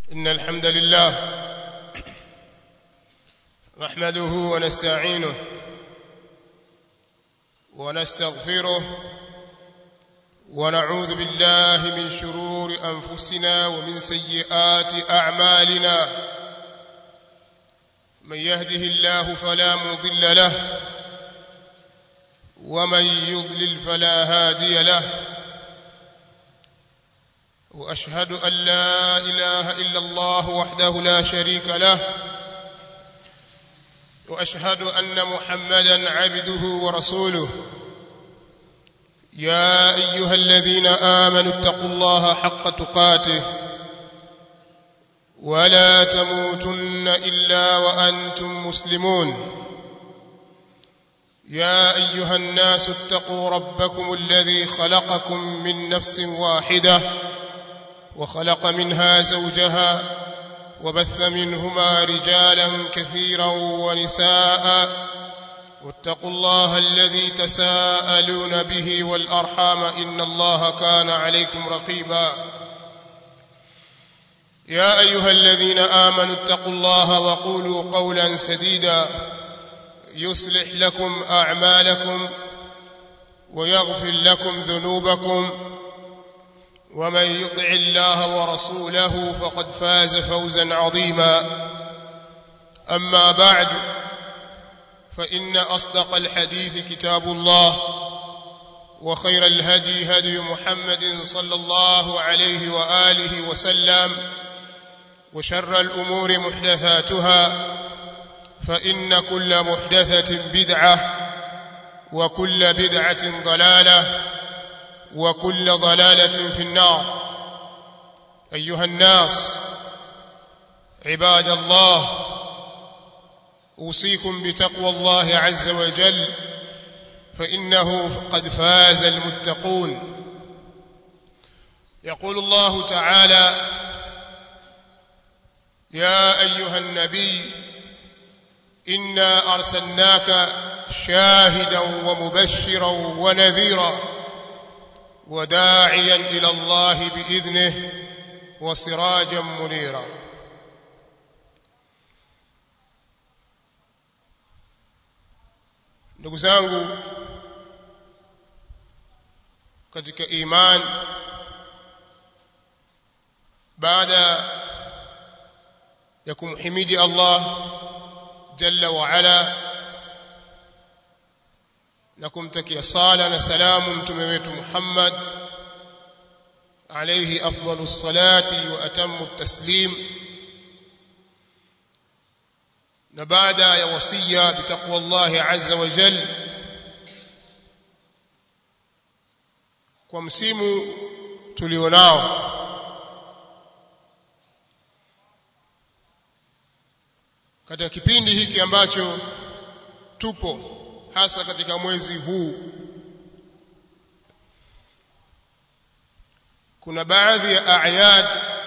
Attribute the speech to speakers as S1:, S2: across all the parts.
S1: إن الحمد لله نحمده ونستعينه ونستغفره ونعوذ بالله من شرور أنفسنا ومن سيئات أعمالنا من يهده الله فلا مضل له ومن يضلل فلا هادي له واشهد ان لا اله الا الله وحده لا شريك له واشهد ان محمدا عبده ورسوله يا ايها الذين امنوا اتقوا الله حق تقاته ولا تموتن الا وانتم مسلمون يا ايها الناس اتقوا ربكم الذي خلقكم من نفس واحده وخلق منها زوجها وبث منهما رجالا كثيرا ونساء واتقوا الله الذي تساءلون به والارحام ان الله كان عليكم رقيبا يا ايها الذين امنوا اتقوا الله وقولوا قولا سديدا يصلح لكم اعمالكم ويغفر لكم ذنوبكم ومن يطع الله ورسوله فقد فاز فوزا عظيما اما بعد فان اصدق الحديث كتاب الله وخير الهدي هدي محمد صلى الله عليه واله وسلم وشر الامور محدثاتها فان كل محدثه بدعه وكل بدعه ضلاله وكل ضلاله في النار ايها الناس عباد الله اوصيكم بتقوى الله عز وجل فانه قد فاز المتقون يقول الله تعالى يا ايها النبي انا ارسلناك شاهدا ومبشرا ونذيرا وداعيا الى الله باذنه وسراجا منيرا ndugu zangu katika iman baada ya kumhimidi Allah jalla wa ala na kumtakia sala na salamu mtume wetu Muhammad alayhi afdalu salati wa atammu taslim na baada ya wasia bitaqwa Allah azza wa jal kwa msimu tulionao katika kipindi hiki ambacho tupo hasa katika mwezi huu kuna baadhi ya ayad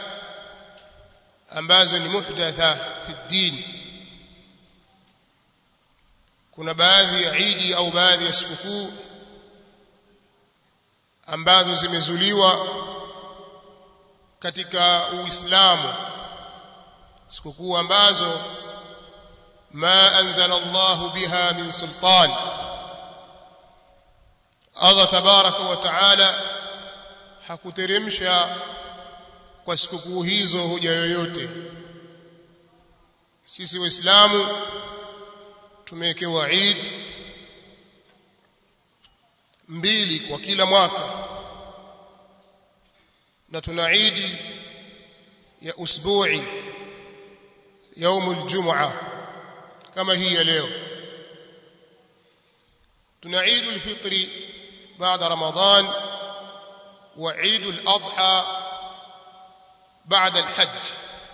S1: ambazo ni muhdatha fi din kuna baadhi ya idi au baadhi ya sikukuu ambazo zimezuliwa katika uislamu sikukuu ambazo ما أنزل الله بها من سلطان الله تبارك وتعالى hakuteremsha kwa sikukuu hizo hoja yoyote sisi waislamu tumewekewa Eid mbili kwa kila mwaka na tuna Eid ya usbu'i yaumul jumu'ah kama hii ya leo tuna Eid al-Fitr baada Ramadhan wa Eid al-Adha baada al-Hajj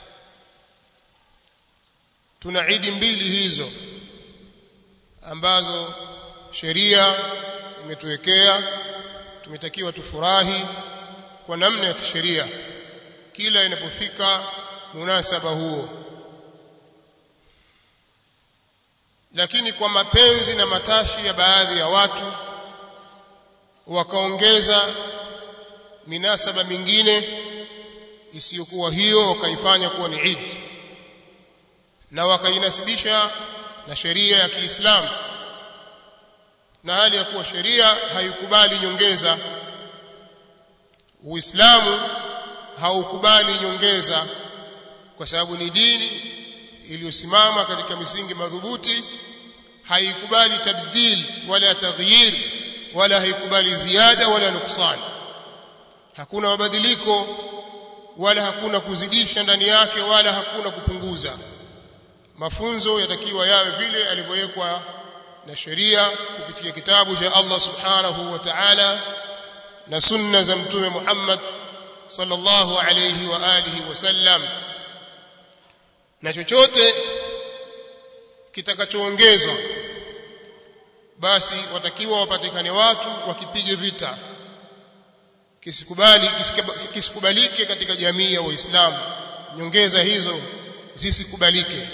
S1: tuna Eid mbili hizo ambazo sheria imetuwekea tumetakiwa tufurahi kwa namna ya kisheria kila inapofika munasaba huo lakini kwa mapenzi na matashi ya baadhi ya watu wakaongeza minasaba mingine isiyokuwa hiyo wakaifanya kuwa ni Eid na wakainasibisha na sheria ya Kiislamu na hali ya kuwa sheria haikubali nyongeza Uislamu haukubali nyongeza kwa sababu ni dini iliyosimama katika misingi madhubuti haikubali tabdil wala taghyir wala haikubali ziada wala nuksan hakuna mabadiliko wala hakuna kuzidisha ndani yake wala hakuna kupunguza mafunzo yatakiwa yawe vile alivyowekwa na sheria kupitia kitabu cha Allah subhanahu wa ta'ala na sunna za mtume Muhammad sallallahu alayhi wa alihi wasallam na chochote kitakachoongezwa basi watakiwa wapatikane watu wakipige vita kisikubali kisikubalike katika jamii ya waislamu nyongeza hizo zisikubalike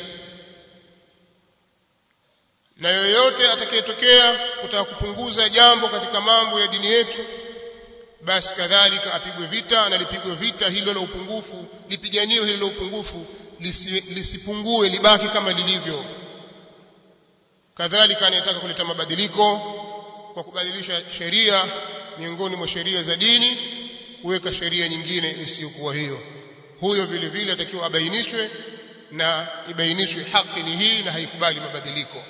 S1: na yoyote atakayetokea kutaka kupunguza jambo katika mambo ya dini yetu basi kadhalika apigwe vita na lipigwe vita hilo la upungufu lipiganiwe hilo la upungufu lisi, lisipungue libaki kama lilivyo kadhalika anayetaka kuleta mabadiliko kwa kubadilisha sheria miongoni mwa sheria za dini kuweka sheria nyingine isiyokuwa hiyo huyo vile vile atakiwa abainishwe na ibainishwe haki ni hii na haikubali mabadiliko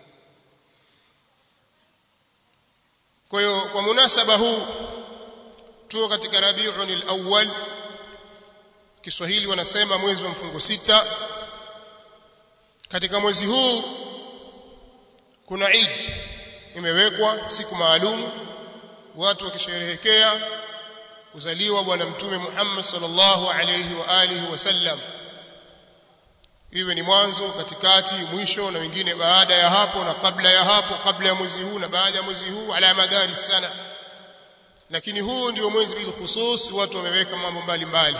S1: kwa hiyo kwa munasaba huu tuko katika Rabiul al-Awwal Kiswahili wanasema mwezi wa mfungo sita katika mwezi huu kuna Eid imewekwa siku maalum watu wakisherehekea kuzaliwa bwana mtume Muhammad sallallahu alayhi wa alihi wasallam iwe ni mwanzo katikati mwisho na wengine baada ya hapo na kabla ya hapo kabla ya mwezi huu na baada ya mwezi huu ala madari sana lakini huu ndio mwezi bil khusus watu wameweka mambo mbalimbali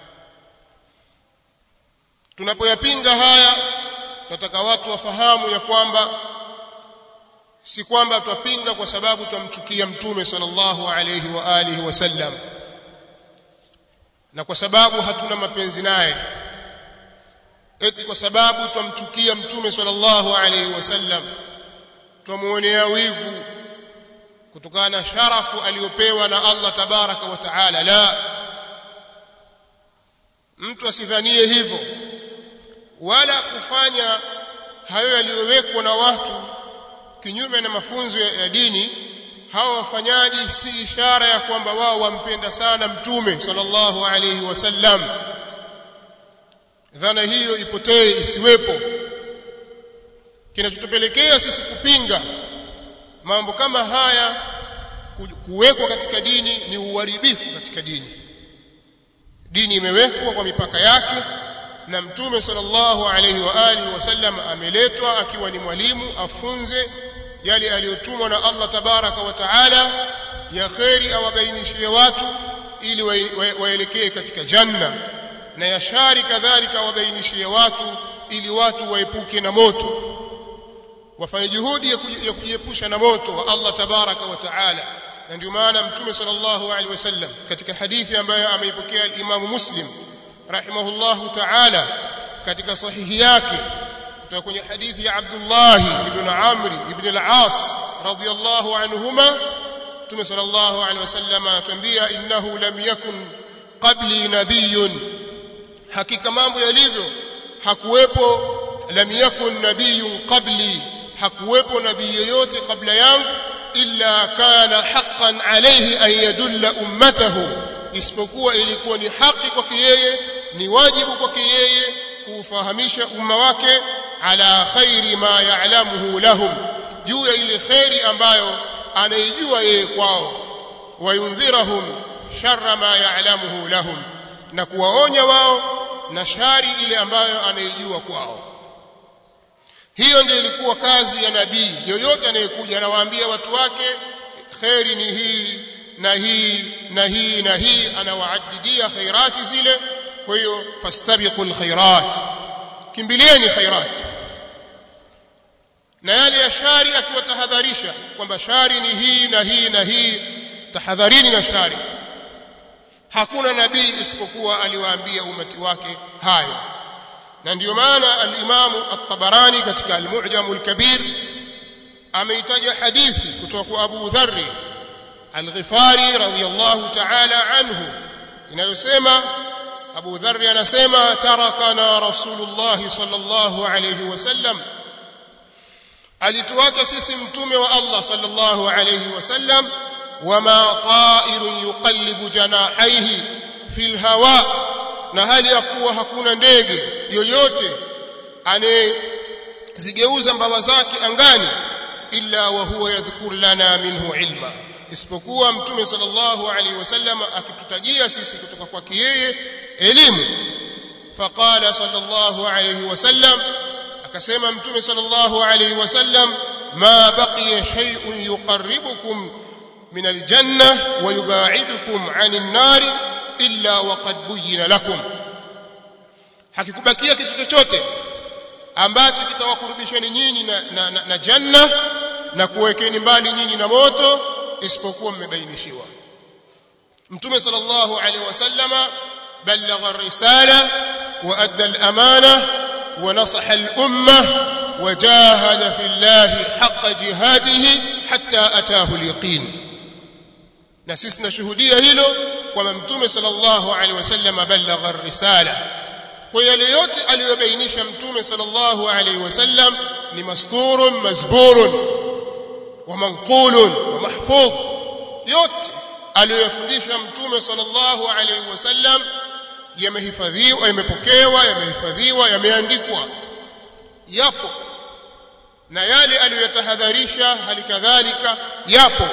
S1: tunapoyapinga haya nataka watu wafahamu ya kwamba si kwamba twapinga kwa sababu twamchukia mtume sallallahu alayhi wa alihi wasallam na kwa sababu hatuna mapenzi naye eti kwa sababu twamchukia mtume sallallahu alayhi wasallam twamuonea wivu kutokana na sharafu aliyopewa na Allah tabaraka wa taala la mtu asidhanie hivyo wala kufanya hayo yaliyowekwa na watu kinyume na mafunzo ya, ya dini hao wafanyaji si ishara ya kwamba wao wampenda sana mtume sallallahu alayhi wasallam dhana hiyo ipotee isiwepo kinachotupelekea sisi kupinga mambo kama haya kuwekwa katika dini ni uharibifu katika dini dini imewekwa kwa mipaka yake na mtume sallallahu alayhi wa alihi wasallam ameletwa akiwa ni mwalimu afunze yale aliyotumwa na Allah tabaraka wa taala ya kheri awabainishie watu ili waelekee katika janna na ya shari kadhalika awabainishie watu ili watu waepuke na moto wafanye juhudi ya kujiepusha na moto wa Allah tabaraka wa taala na ndio maana mtume sallallahu alaihi wasallam katika hadithi ambayo ameipokea al-Imam Muslim rahimahullahu ta'ala katika sahihi yake kutoka kwenye hadithi ya Abdullah ibn Amr ibn al-As radiyallahu anhuma mtume sallallahu alaihi wasallam anatuambia innahu lam yakun qabli nabiyyun hakika mambo yalivyo hakuwepo lam yakun nabiyyun qabli hakuwepo nabii yoyote kabla yangu illa kana haqqan alayhi an yadulla ummatahu isipokuwa ilikuwa ni haki kwake yeye ni wajibu kwake yeye kuufahamisha umma wake ala khairi ma ya'lamuhu lahum juu ya ile khairi ambayo anaijua yeye kwao wayundhirahum sharra ma ya'lamuhu lahum na kuwaonya wao na shari ile ambayo anaijua kwao hiyo ndio ilikuwa kazi ya nabii yoyote anayekuja anawaambia watu wake khairi ni hii na hii na hii na hii anawaadidia khairati zile kwa hiyo fastabiqul khairat kimbilieni khairat na yale ya shari akiwatahadharisha kwamba shari ni hii na hii na hii tahadharini na shari hakuna nabii isipokuwa aliwaambia umati wake hayo na ndiyo maana al-Imam at-Tabarani katika al-Mu'jam al-Kabir ameitaja hadithi kutoka kwa Abu Dharr al-Ghifari radhiyallahu ta'ala anhu inayosema Abu Dharr anasema tarakana Rasulullah sallallahu alayhi wasallam alituacha sisi mtume wa Allah sallallahu alayhi wasallam wama ta'irun yuqallibu janahaihi fil hawa na hali ya kuwa hakuna ndege yoyote anezigeuza mbawa zake angani illa wa huwa yadhkur lana minhu ilma isipokuwa mtume sallallahu alaihi wasallam akitutajia sisi kutoka kwake yeye elimu faqala sallallahu alaihi wasallam akasema mtume sallallahu alaihi wasallam ma baqiya shay'un yuqarribukum min aljanna wa yubaidukum 'anil nar illa waqad buyyina lakum hakikubakia kitu chochote ambacho kitawakurubisheni nyinyi na, na, na, na janna na kuwekeni mbali nyinyi na moto isipokuwa mmebainishiwa mtume sallallahu alaihi wasallama balagha ar-risala wa adda al-amana wa nasaha al-umma wa jahada fi Allah haqqa jihadihi hatta ataahu al-yaqin na sisi tunashuhudia hilo kwamba mtume sallallahu alaihi wasallama balagha ar-risala kwa yale yote aliyobainisha mtume sallallahu alaihi wasallam ni masturun mazburun wa manqulun wa mahfudh yote aliyofundisha mtume sallallahu alaihi wasallam yamehifadhiwa yamepokewa yamehifadhiwa yameandikwa yapo na yale aliyotahadharisha hali kadhalika yapo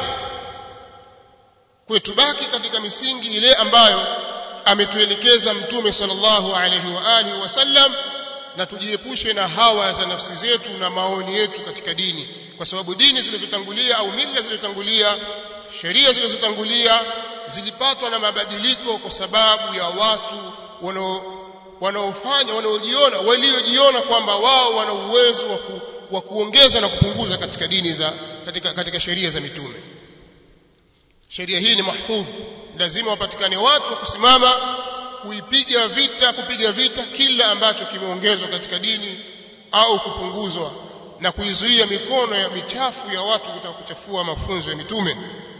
S1: kwetu baki katika misingi ile ambayo ametuelekeza mtume sallallahu alaihi wa alihi wasallam na tujiepushe na hawa za nafsi zetu na maoni yetu katika dini kwa sababu dini zilizotangulia au mila zilizotangulia sheria zilizotangulia zilipatwa na mabadiliko kwa sababu ya watu wanaofanya wanaojiona waliojiona kwamba wao wana uwezo wa, ku, wa kuongeza na kupunguza katika dini za katika, katika sheria za mitume sheria hii ni mahfudh lazima wapatikane watu wa kusimama kuipiga vita kupiga vita kila ambacho kimeongezwa katika dini au kupunguzwa na kuizuia mikono ya michafu ya watu kutaka kuchafua mafunzo ya mitume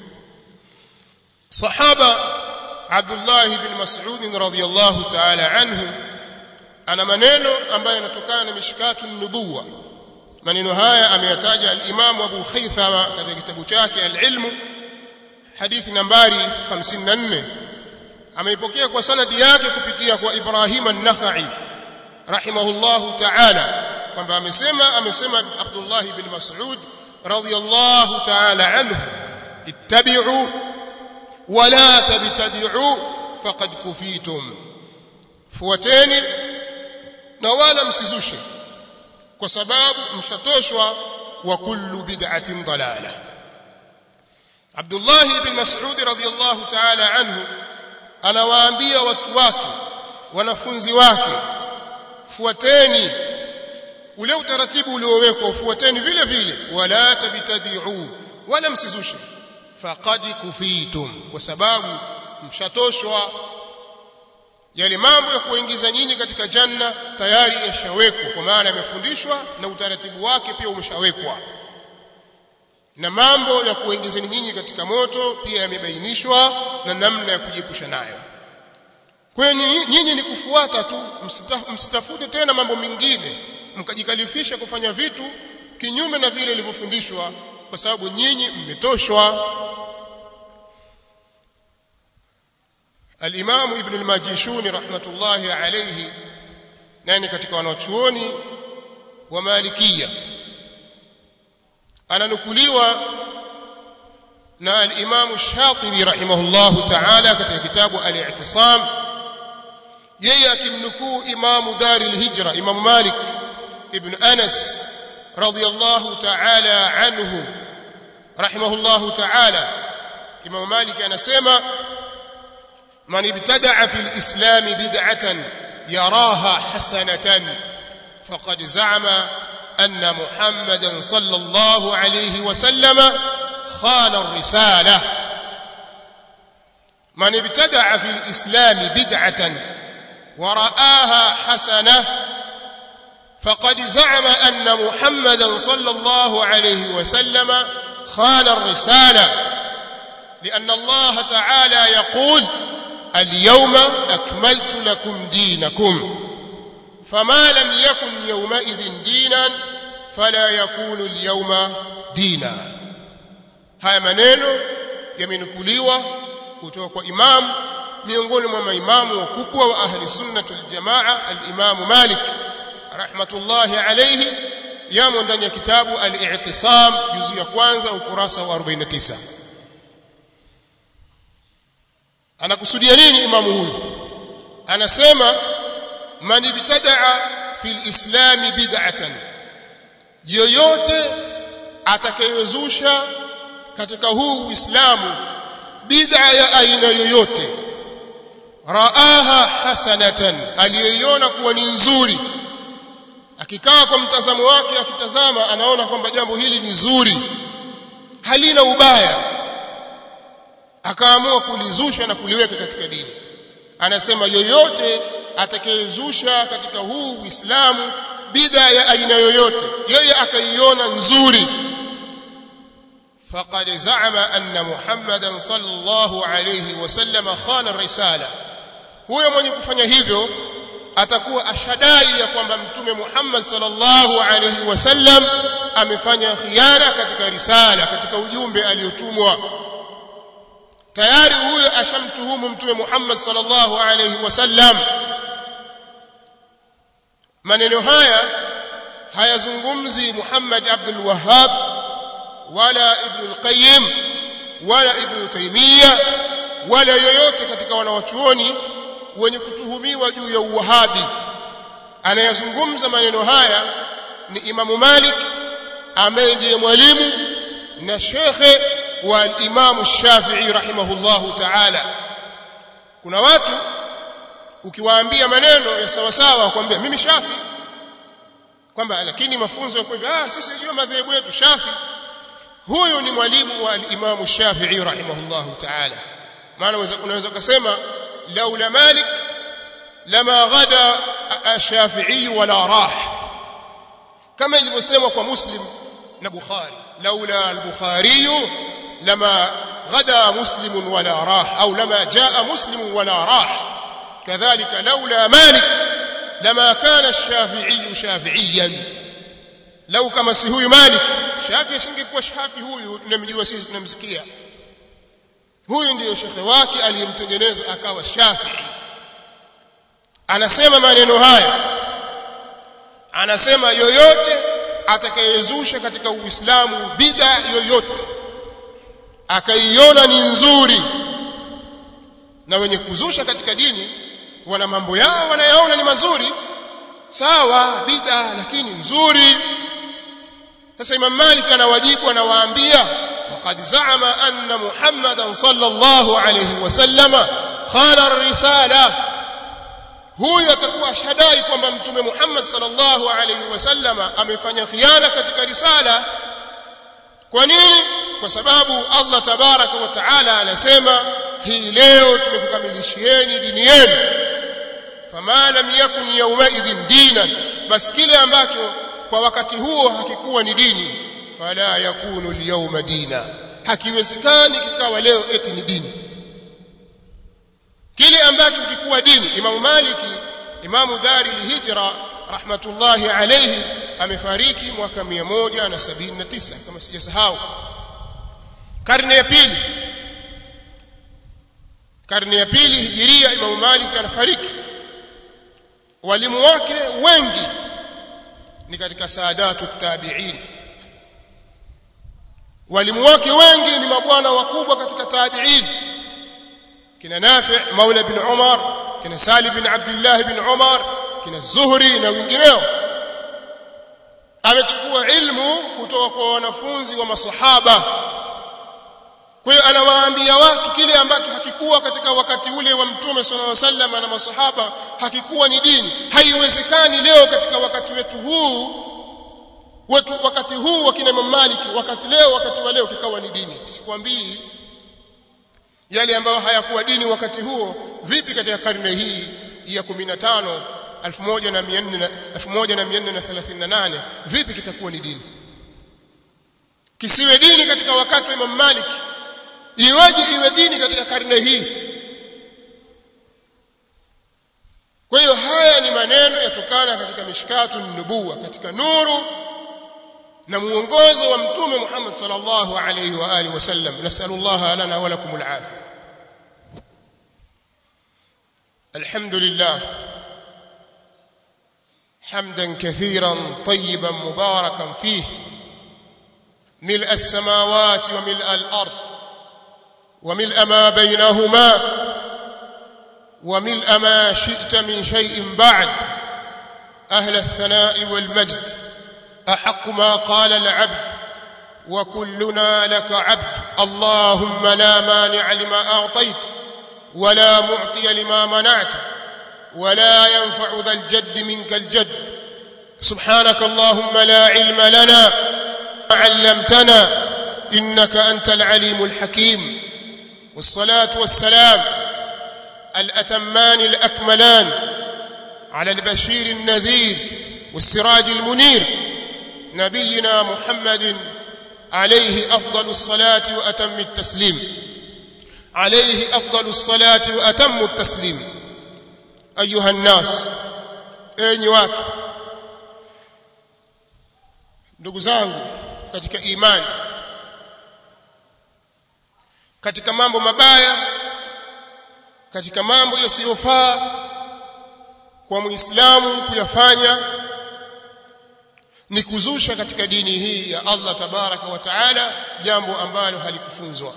S1: sahaba Abdullah ibn Mas'ud radhiyallahu ta'ala anhu ana maneno ambayo yanatokana na mishkatu nubuwa maneno haya ameyataja al-Imam Abu Khaythama katika kitabu chake al-Ilm hadithi nambari 54 ameipokea kwa sanadi yake kupitia kwa Ibrahim an-Nakhai rahimahullahu ta'ala kwamba amesema amesema Abdullah ibn Mas'ud radhiyallahu ta'ala anhu ittabi'u wa la tabtadi'u faqad kufitum fuateni na wala msizushe kwa sababu mshatoshwa wa kullu bid'atin dalalah Abdullah ibn Mas'ud radhiyallahu ta'ala anhu anawaambia watu wake wanafunzi wake fuateni ule utaratibu uliowekwa ufuateni vile vile wala tabtadi'u wala msizushe faqad kufitum kwa sababu mshatoshwa yale mambo ya kuingiza nyinyi katika janna tayari yashawekwa kwa maana yamefundishwa na utaratibu wake pia umeshawekwa na mambo ya kuingizeni nyinyi katika moto pia yamebainishwa na namna ya kujiepusha nayo kwa nyinyi ni kufuata tu msitafute tena mambo mengine mkajikalifisha kufanya vitu kinyume na vile ilivyofundishwa kwa sababu nyinyi mmetoshwa Al-Imam Ibn al-Majishuni rahmatullahi alayhi nani katika wanachuoni wa Malikia ananukuliwa na al-Imam Shatibi rahimahullahu ta'ala katika kitabu al-I'tisam yeye akimnukuu Imam Dar al-Hijra Imam Malik ibn Anas radiyallahu ta'ala anhu rahimahullahu ta'ala Imam Malik anasema man ibtada'a fil islam bid'atan yaraha hasanatan faqad za'ama anna Muhammadan sallallahu alayhi wa sallam khana ar-risalah man ibtada'a fil islam bid'atan wa ra'aha hasanah فقد زعم أن محمدا صلى الله عليه وسلم خان الرسالة لأن الله تعالى يقول اليوم أكملت لكم دينكم فما لم يكن يومئذ دينا فلا يكون اليوم دينا haya maneno yamenukuliwa kutoka kwa imam miongoni mwa maimamu wakubwa wa ahli sunnah wal jamaa al-imam Malik rahmatullahi alayhi yamo ndani ya kitabu al-i'tisam juzu ya kwanza ukurasa wa 49 anakusudia nini imamu huyu anasema man ibtadaa fil islam bid'atan yoyote atakayozusha katika huu uislamu bid'a ya aina yoyote raaha hasanatan aliyoiona kuwa ni nzuri akikaa kwa mtazamo wake akitazama anaona kwamba jambo hili ni zuri halina ubaya akaamua kulizusha na kuliweka katika dini anasema yoyote atakayezusha katika huu Uislamu bid'a ya aina yoyote yeye akaiona nzuri faqad za'ama anna Muhammadan sallallahu alayhi wasallam khana risala huyo mwenye kufanya hivyo atakuwa ashadai ya kwamba mtume Muhammad sallallahu alayhi wasallam amefanya khiana katika risala katika ujumbe aliotumwa tayari huyo ashamtuhumu mtume Muhammad sallallahu alayhi wasallam maneno haya hayazungumzi Muhammad Abdul Wahhab wala Ibn al-Qayyim wala Ibn Taymiyyah wala yoyote katika wanawachuoni wenye kutuhumiwa juu ya uwahabi anayazungumza maneno haya ni Imamu Malik ambaye ndiye mwalimu na shekhe wa Imam Shafi'i rahimahullahu ta'ala kuna watu ukiwaambia maneno ya sawa sawa wakwambia mimi Shafi kwamba lakini mafunzo yako hivi ah sisi ndio madhehebu yetu Shafi huyu ni mwalimu wa Imam Shafi'i rahimahullahu ta'ala maana unaweza kusema laula Malik lama ghada Shafi'i wala rah kama ilivyosemwa kwa Muslim na Bukhari laula al-Bukhari لما غدا مسلم ولا راح أو لما جاء مسلم ولا راح كذلك لولا مالك لما كان الشافعي شافعيا لو كما سهوي مالك شافعي singekuwa shafi huyu tunamjua sisi tunamsikia huyu ndiyo shekhe wake aliyemtengeneza akawa shafi'i anasema maneno haya anasema yoyote atakayezusha katika uislamu bid'a yoyote akaiona ni nzuri na wenye kuzusha katika dini wana mambo yao wanayaona ni mazuri sawa bid'a lakini nzuri sasa Imam Malik anawajibu anawaambia faqad za'ama anna Muhammadan sallallahu alayhi wasallama khana ar-risala huyu atakuwa shadai kwamba mtume Muhammad sallallahu alayhi wasallama amefanya khiana katika risala kwa nini kwa sababu Allah tabaraka wa taala anasema hii leo tumekukamilishieni dini yenu fama lam yakun yawmaidhin dinan basi kile ambacho kwa wakati huo hakikuwa ni dini fala yakunu alyawma dina hakiwezekani kikawa leo eti ni dini kile ambacho kikuwa dini Imam Maliki Imamu Dari al-Hijra rahmatullahi alayhi amefariki mwaka 179 kama sijasahau karne ya pili karne ya pili hijiria Imam Malik anafariki walimu wake wengi ni katika saadatu tabi'in walimu wake wengi ni mabwana wakubwa katika tabi'in kina Nafi' Maula bin Umar kina Salim bin Abdullah bin Umar kina Zuhri na wengineo amechukua ilmu kutoka kwa wanafunzi wa masahaba kwa hiyo anawaambia watu kile ambacho hakikuwa katika wakati ule wa mtume sallallahu alaihi wasallam na masahaba hakikuwa ni dini haiwezekani leo katika wakati wetu huu wetu wakati huu wa kina Imam Malik wakati leo wakati wa leo kikawa ni dini sikwambii yale ambayo hayakuwa dini wakati huo vipi katika karne hii ya 15 1438 vipi kitakuwa ni dini kisiwe dini katika wakati wa Imam Malik iweje iwe dini katika karne hii kwa hiyo haya ni maneno yatokana katika mishkatu nubuwa katika nuru na muongozo wa mtume Muhammad sallallahu alayhi wa alihi wasallam nasallallahu lana wa lakum alafia alhamdulillah حمدا كثيرا طيبا مباركا فيه ملء السماوات وملء الارض وملء ما بينهما وملء ما شئت من شيء بعد اهل الثناء والمجد احق ما قال العبد وكلنا لك عبد اللهم لا مانع لما اعطيت ولا معطي لما منعت ولا ينفع ذا الجد منك الجد سبحانك اللهم لا علم لنا علمتنا انك انت العليم الحكيم والصلاه والسلام الاتمان الاكملان على البشير النذير والسراج المنير نبينا محمد عليه افضل الصلاه واتم التسليم عليه افضل الصلاه واتم التسليم ايها الناس enyi watu ndugu zangu katika imani katika mambo mabaya katika mambo yasiyofaa kwa muislamu kuyafanya ni kuzusha katika dini hii ya Allah tabaraka wa taala jambo ambalo halikufunzwa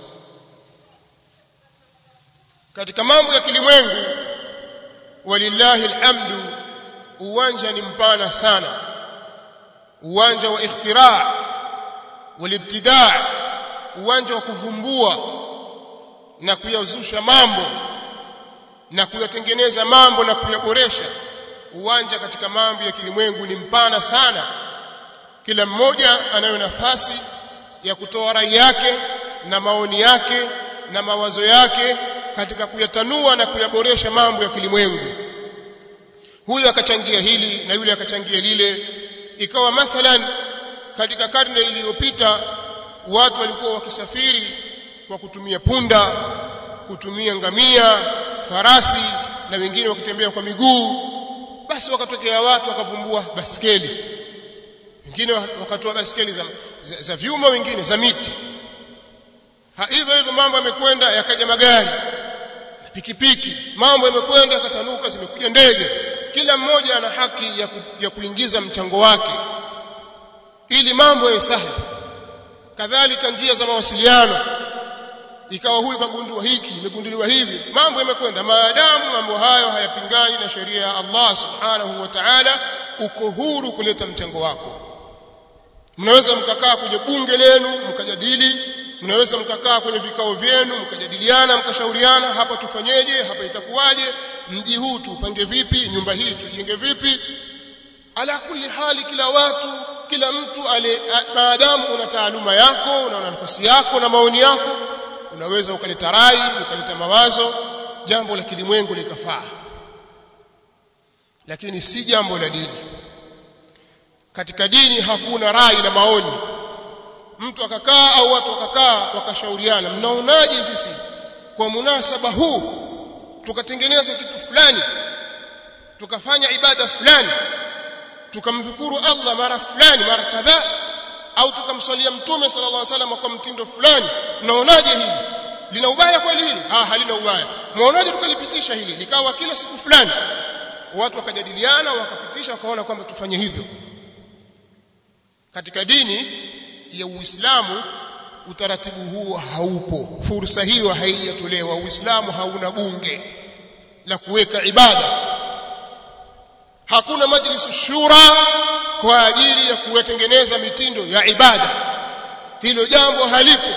S1: katika mambo ya kilimwengu walillahi alhamdu uwanja ni mpana sana uwanja wa ikhtiraa walibtidaa uwanja wa kuvumbua na kuyazusha mambo na kuyatengeneza mambo na kuyaboresha uwanja katika mambo ya kilimwengu ni mpana sana kila mmoja anayo nafasi ya kutoa rai yake na maoni yake na mawazo yake katika kuyatanua na kuyaboresha mambo ya kilimwengu huyu akachangia hili na yule akachangia lile ikawa mathalan katika karne iliyopita watu walikuwa wakisafiri kwa kutumia punda kutumia ngamia farasi na wengine wakitembea kwa miguu basi wakatokea watu wakavumbua baskeli wengine wakatoa baskeli za, za, za vyuma wengine za miti hivyo hivyo mambo yamekwenda yakaja magari na pikipiki mambo yamekwenda yakatanuka zimekuja ndege kila mmoja ana haki ya, ku, ya kuingiza mchango wake ili mambo yawe sahihi kadhalika njia za mawasiliano ikawa huyu kagundua hiki imegunduliwa hivi mambo yamekwenda maadamu mambo hayo hayapingani na sheria ya Allah subhanahu wa ta'ala uko huru kuleta mchango wako mnaweza mkakaa kwenye bunge lenu mkajadili mnaweza mkakaa kwenye vikao vyenu mkajadiliana mkashauriana hapa tufanyeje hapa itakuwaje mji huu tuupange vipi nyumba hii tuijenge vipi ala kulli hali kila watu kila mtu ale maadamu una taaluma yako una nafasi yako na maoni yako unaweza ukaleta rai ukaleta mawazo jambo la kilimwengu likafaa lakini si jambo la dini katika dini hakuna rai na maoni mtu akakaa au watu wakakaa wakashauriana mnaonaje sisi kwa munasaba huu tukatengeneza kitu fulani tukafanya ibada fulani tukamdhukuru Allah mara fulani mara kadhaa au tukamswalia mtume sallallahu alaihi wasallam kwa mtindo fulani mnaonaje hili lina ubaya kweli hili ah halina ubaya mnaonaje tukalipitisha hili likawa kila siku fulani watu wakajadiliana wakapitisha wakaona kwamba tufanye hivyo katika dini ya Uislamu utaratibu huo haupo fursa hiyo haijatolewa Uislamu hauna bunge la kuweka ibada hakuna majlis shura kwa ajili ya kuyatengeneza mitindo ya ibada hilo jambo halipo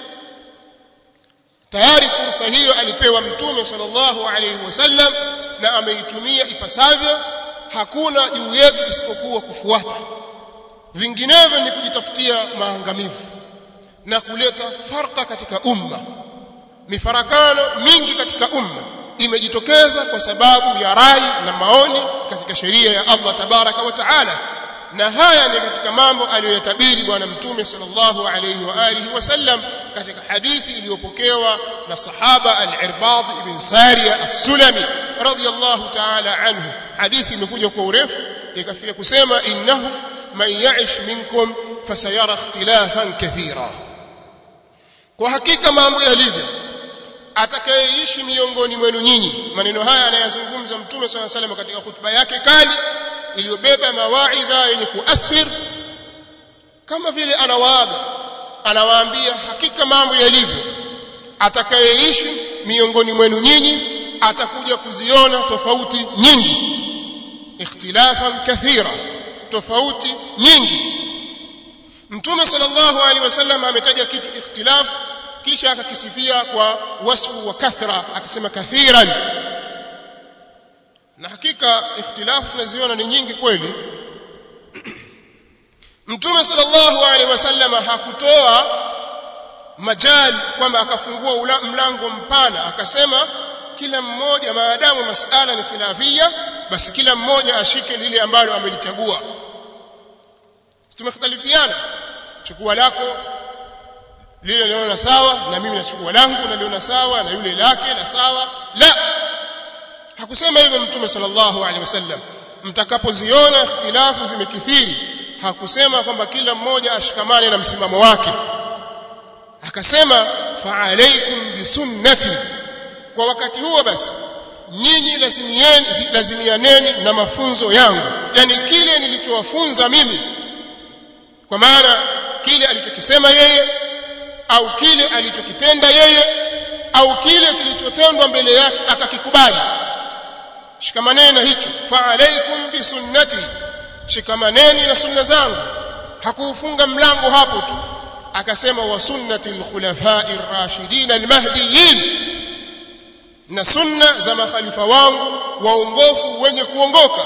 S1: tayari fursa hiyo alipewa mtume sallallahu alaihi wasallam na ameitumia ipasavyo hakuna juu yetu isipokuwa kufuata vinginevyo ni kujitafutia maangamivu na kuleta farqa katika umma mifarakano mingi katika umma imejitokeza kwa sababu ya rai na maoni katika sheria ya Allah tabaraka wa taala na haya ni katika mambo aliyoyatabiri bwana mtume sallallahu alayhi wa alihi wasallam katika hadithi iliyopokewa na sahaba al-Irbad ibn Sariya as-Sulami radiyallahu ta'ala anhu hadithi imekuja kwa urefu ikafika kusema innahu man ya'ish minkum fasayara ikhtilafan kathira kwa hakika mambo yalivyo atakayeishi miongoni mwenu nyinyi maneno haya anayazungumza mtume swalla salam katika hutuba yake kali iliyobeba mawaidha yenye kuathir kama vile anawaaga anawaambia hakika mambo yalivyo atakayeishi miongoni mwenu nyinyi atakuja kuziona tofauti nyingi ikhtilafan kathira tofauti nyingi mtume sallallahu alaihi wasallam ametaja kitu ikhtilafu kisha akakisifia kwa wasfu wa kathra akisema kathiran na hakika ikhtilafu tunaziona ni nyingi kweli mtume sallallahu alaihi wasallam hakutoa majali kwamba akafungua mlango mpana akasema kila mmoja maadamu masala ni khilafia basi kila mmoja ashike lile ambalo amelichagua tumekhtalifiana chukua lako lile liona sawa na mimi nachukua langu naliona sawa na yule lake na sawa la hakusema hivyo mtume sallallahu alaihi wasallam mtakapoziona ikhtilafu zimekithiri hakusema kwamba kila mmoja ashikamane na msimamo wake akasema fa alaikum bisunnati kwa wakati huo basi nyinyi lazimieni lazimianeni na mafunzo yangu yani kile nilichowafunza mimi kwa maana kile alichokisema yeye au kile alichokitenda yeye au kile kilichotendwa mbele yake akakikubali shikamaneni na hicho fa alaikum bisunnati shikamaneni na sunna zangu hakuufunga mlango hapo tu akasema wa sunnati alkhulafai rashidin almahdiyin na sunna za makhalifa wangu waongofu wenye kuongoka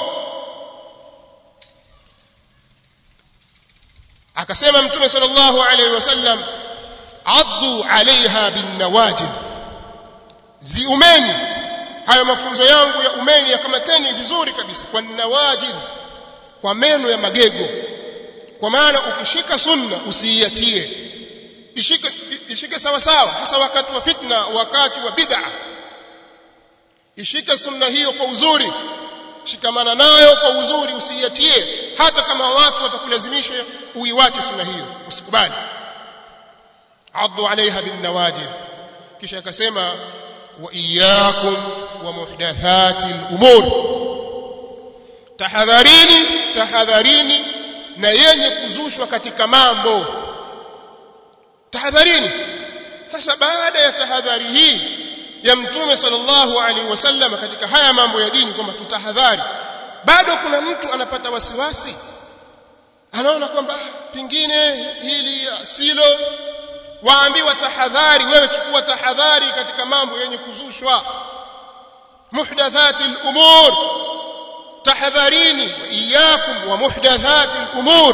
S1: akasema mtume sallallahu alaihi wasallam addu alaiha binnawajid ziumeni hayo mafunzo yangu ya umeni yakamateni vizuri kabisa kwa nawajid kwa meno ya magego kwa maana ukishika sunna usiiachie ishike ishike sawa sawa hasa wakati wa fitna wakati wa bid'a ishike sunna hiyo kwa uzuri shikamana nayo kwa uzuri usiiachie hata kama watu watakulazimisha uiwache sunna hiyo usikubali addu alaiha bin nawajid kisha akasema wa iyyakum wa muhdathati al-umur tahadharini tahadharini na yenye kuzushwa katika mambo tahadharini sasa baada ya tahadhari hii ya mtume sallallahu alaihi wasallam katika haya mambo ya dini kwamba tutahadhari bado kuna mtu anapata wasiwasi anaona kwamba pingine hili silo waambiwa tahadhari wewe chukua tahadhari katika mambo yenye kuzushwa muhdathati al-umur tahadharini wa iyyakum wa muhdathati al-umur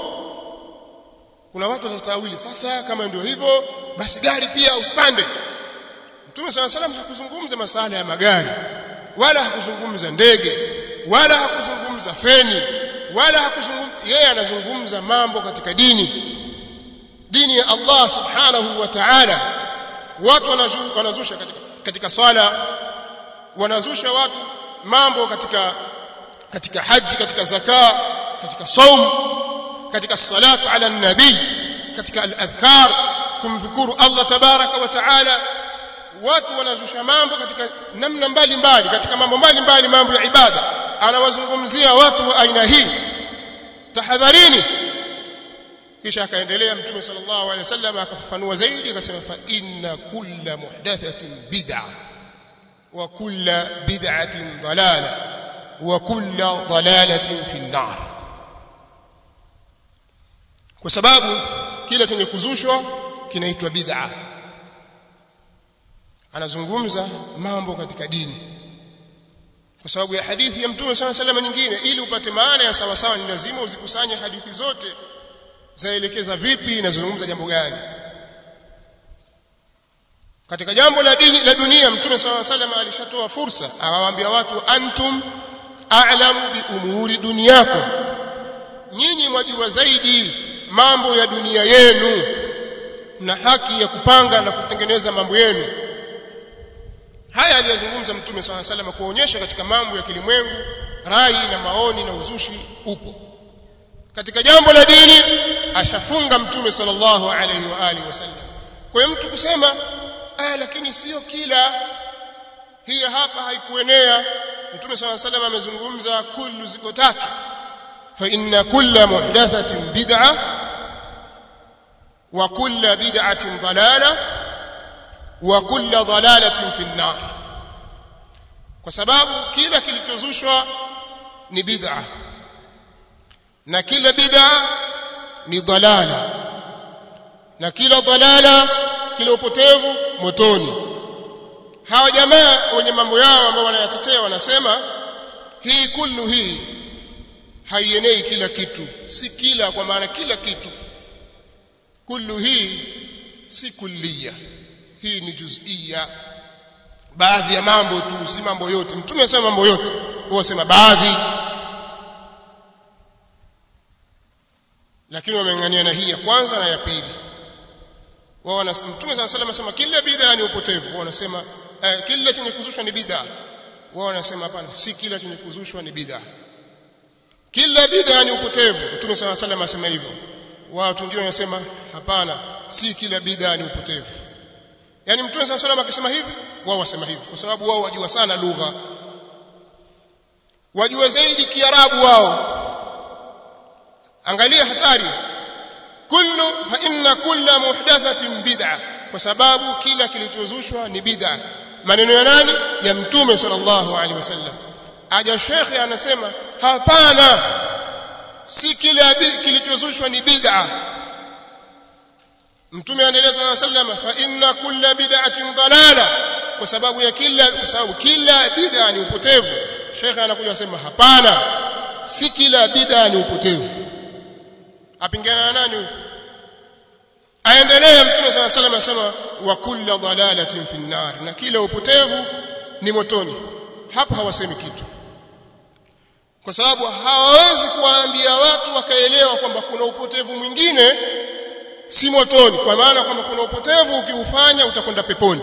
S1: kuna watu watatawili sasa kama ndio hivyo basi gari pia usipande Mtume صلى الله عليه hakuzungumza masala ya magari wala hakuzungumza ndege wala hakuzungumza feni wala hakuzungumza yeye anazungumza mambo katika dini dini ya Allah subhanahu wa ta'ala watu wanazusha katika, katika swala wanazusha watu mambo katika katika haji katika zaka katika saum katika salatu ala nabii katika al-adhkar kumdhukuru Allah tabaraka wa taala watu wanazusha mambo katika namna mbalimbali katika mambo mbalimbali mambo ya ibada anawazungumzia watu wa aina hii tahadharini kisha akaendelea mtume sallallahu alaihi wasallam akafafanua zaidi akasema fa inna kulla muhdathatin bid'a wa kulla bid'atin dalala wa kulla dalalatin fi an-nar kwa sababu kila chenye kuzushwa kinaitwa bid'a anazungumza mambo katika dini kwa sababu ya hadithi ya mtume sallallahu alaihi wasallam nyingine ili upate maana ya sawa sawa ni lazima uzikusanye hadithi zote zaelekeza vipi inazungumza jambo gani katika jambo la dini la dunia mtume swalla salam alishatoa fursa awaambia watu antum a'lamu bi umuri dunyakum nyinyi mwajua zaidi mambo ya dunia yenu na haki ya kupanga na kutengeneza mambo yenu haya aliyozungumza mtume swalla salam kuonyesha katika mambo ya kilimwengu rai na maoni na uzushi upo katika jambo la dini ashafunga mtume sallallahu alaihi wa alihi wasallam kwa hiyo mtu kusema ah lakini sio kila hii hapa haikuenea mtume sallallahu alaihi wasallam amezungumza kullu ziko tatu fa inna kulla muhdathatin bid'a wa kulla bid'atin dalala wa kulla dalalatin fi an-nar kwa sababu kila kilichozushwa ni bid'a na kila bid'a ni dalala na kila dalala kila upotevu motoni hawa jamaa wenye mambo yao ambao wanayatetea wanasema hii kullu hii haienei kila kitu si kila kwa maana kila kitu kullu hii si kulliya hii ni juzia baadhi ya mambo tu si mambo yote mtume anasema mambo yote huwa sema baadhi lakini wameng'ania na hii ya kwanza na ya pili wao wanasema mtume sana sallam anasema kila bid'a ni upotevu wao wanasema eh, kila chenye kuzushwa ni bid'a wao wanasema hapana si kila chenye kuzushwa ni bid'a kila bid'a ni upotevu mtume sana sallam anasema hivyo watu wengine wanasema hapana si kila bid'a ni upotevu yani mtume sana sallam akisema hivi wao wasema hivi kwa sababu wao wajua sana lugha wajua zaidi kiarabu wao angalia hatari kullu fa inna kulla muhdathatin bid'a kwa sababu kila kilichozushwa ni bid'a maneno ya nani ya mtume sallallahu alaihi wasallam aja shekhe anasema hapana si kila kilichozushwa ni bid'a mtume anaendelea sallallahu alaihi wasallam fa inna kulla bid'atin dalala kwa sababu ya kila kwa sababu kila bid'a ni upotevu shekhe anakuja kusema hapana si kila bid'a ni upotevu apingana na nani aendelea mtume sana sallam anasema wa kullu dalalatin fi nar na kila upotevu ni motoni hapo hawasemi kitu kwa sababu hawawezi kuwaambia watu wakaelewa kwamba kuna upotevu mwingine si motoni kwa maana kwamba kuna upotevu ukiufanya utakwenda peponi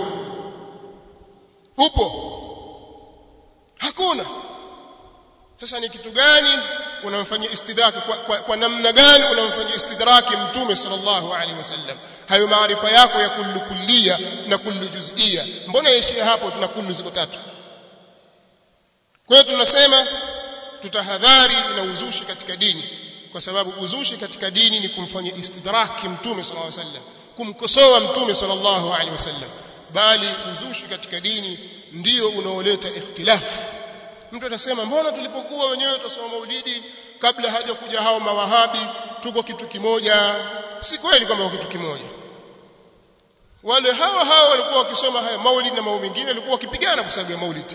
S1: upo hakuna sasa ni kitu gani unamfanyia istidraki kwa, kwa, kwa namna gani unamfanyia istidraki mtume sallallahu alaihi wasallam hayo maarifa yako ya kullu kullia na kullu juzia mbona yaishia hapo tuna kullu ziko tatu kwa hiyo tunasema tutahadhari na uzushi katika dini kwa sababu uzushi katika dini ni kumfanyia istidraki mtume sallallahu alaihi wasallam kumkosoa mtume sallallahu alaihi wasallam bali uzushi katika dini ndio unaoleta ikhtilafu mtu atasema mbona tulipokuwa wenyewe tutasoma maulidi kabla haja kuja hao mawahabi tuko kitu kimoja si kweli kwamba kitu kimoja wale hao hao walikuwa wakisoma haya maulidi na mambo mengine walikuwa wakipigana kwa sababu ya maulidi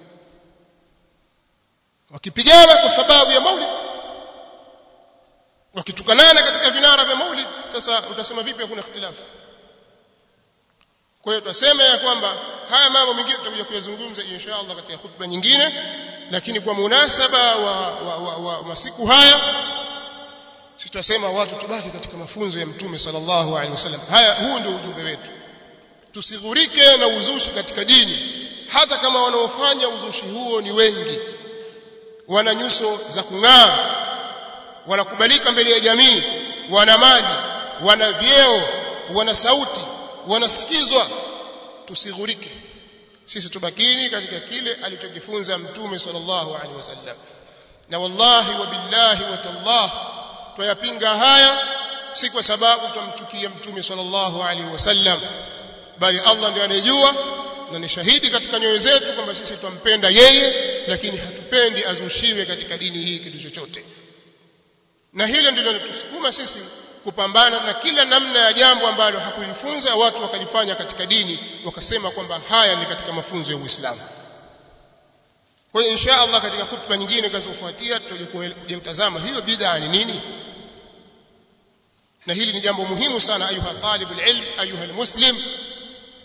S1: wakipigana kwa sababu ya maulidi wakitukanana katika vinara vya maulidi sasa utasema vipi hakuna ikhtilafu kwa hiyo tutasema ya kwamba haya mambo mengine tutakuja kuyazungumza insha Allah katika khutba nyingine lakini kwa munasaba wa, wa, wa, wa masiku haya sitasema watu tubaki katika mafunzo ya mtume sallallahu alaihi wasallam haya huu ndio ujumbe wetu tusighurike na uzushi katika dini hata kama wanaofanya uzushi huo ni wengi wana nyuso za kung'aa wanakubalika mbele ya jamii wana mali wana vyeo wana sauti wanasikizwa tusighurike sisi tubakini katika kile alichokifunza mtume sallallahu alaihi wasallam na wallahi wa billahi wa tallah tuyapinga haya si kwa sababu tumchukia mtume sallallahu alaihi wasallam bali Allah ndiye anayejua na ni shahidi katika nyoyo zetu kwamba sisi tumpenda yeye lakini hatupendi azushiwe katika dini hii kitu chochote na hilo ndilo linatusukuma sisi kupambana na kila namna ya jambo ambalo hakulifunza watu wakalifanya katika dini wakasema kwamba haya ni katika mafunzo ya Uislamu. Kwa hiyo insha Allah katika khutba nyingine zinazofuatia tutakuja kutazama hiyo bid'a ni nini. Na hili ni jambo muhimu sana ayuha talibul ilm ayuha muslim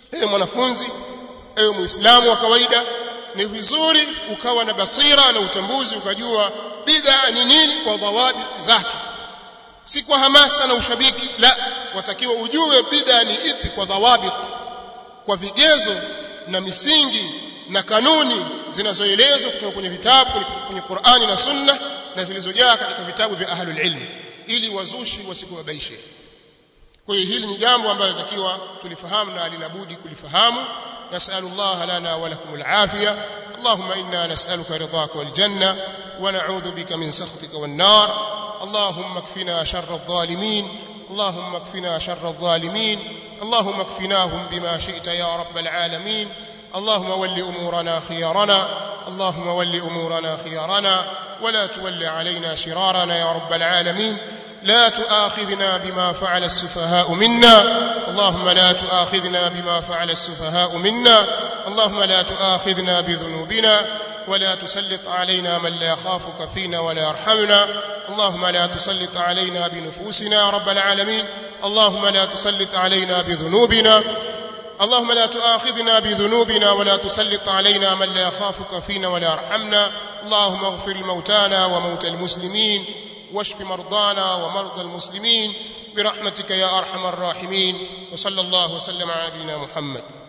S1: ewe mwanafunzi ewe muislamu wa kawaida ni vizuri ukawa na basira na utambuzi ukajua bid'a ni nini kwa dhawabi zake si kwa hamasa na ushabiki la watakiwa ujue bid'a ni ipi kwa dhawabi kwa vigezo na misingi na kanuni zinazoelezwa kutoka kwenye vitabu kwenye Qur'ani na Sunna na zilizojaa katika vitabu vya ahlul ilm ili wazushi wasikuwabaishe kwa hiyo hili ni jambo ambalo tunatakiwa tulifahamu na linabudi kulifahamu nasallallahu lana wa lakum alafiya اللهم إنا نسألك رضاك والجنة ونعوذ بك من سخطك والنار اللهم اكفنا شر الظالمين اللهم اكفنا شر الظالمين اللهم اكفناهم بما شئت يا رب العالمين اللهم ول أمورنا خيارنا اللهم ول أمورنا خيارنا ولا تول علينا شرارنا يا رب العالمين لا تؤاخذنا بما فعل السفهاء منا اللهم لا تؤاخذنا بما فعل السفهاء منا اللهم لا تؤاخذنا بذنوبنا ولا تسلط علينا من لا يخافك فينا ولا يرحمنا اللهم لا تسلط علينا بنفوسنا يا رب العالمين اللهم لا تسلط علينا بذنوبنا اللهم لا تؤاخذنا بذنوبنا ولا تسلط علينا من لا يخافك فينا ولا يرحمنا اللهم اغفر موتانا وموتى المسلمين واشف مرضانا ومرضى المسلمين برحمتك يا ارحم الراحمين وصلى الله وسلم على نبينا محمد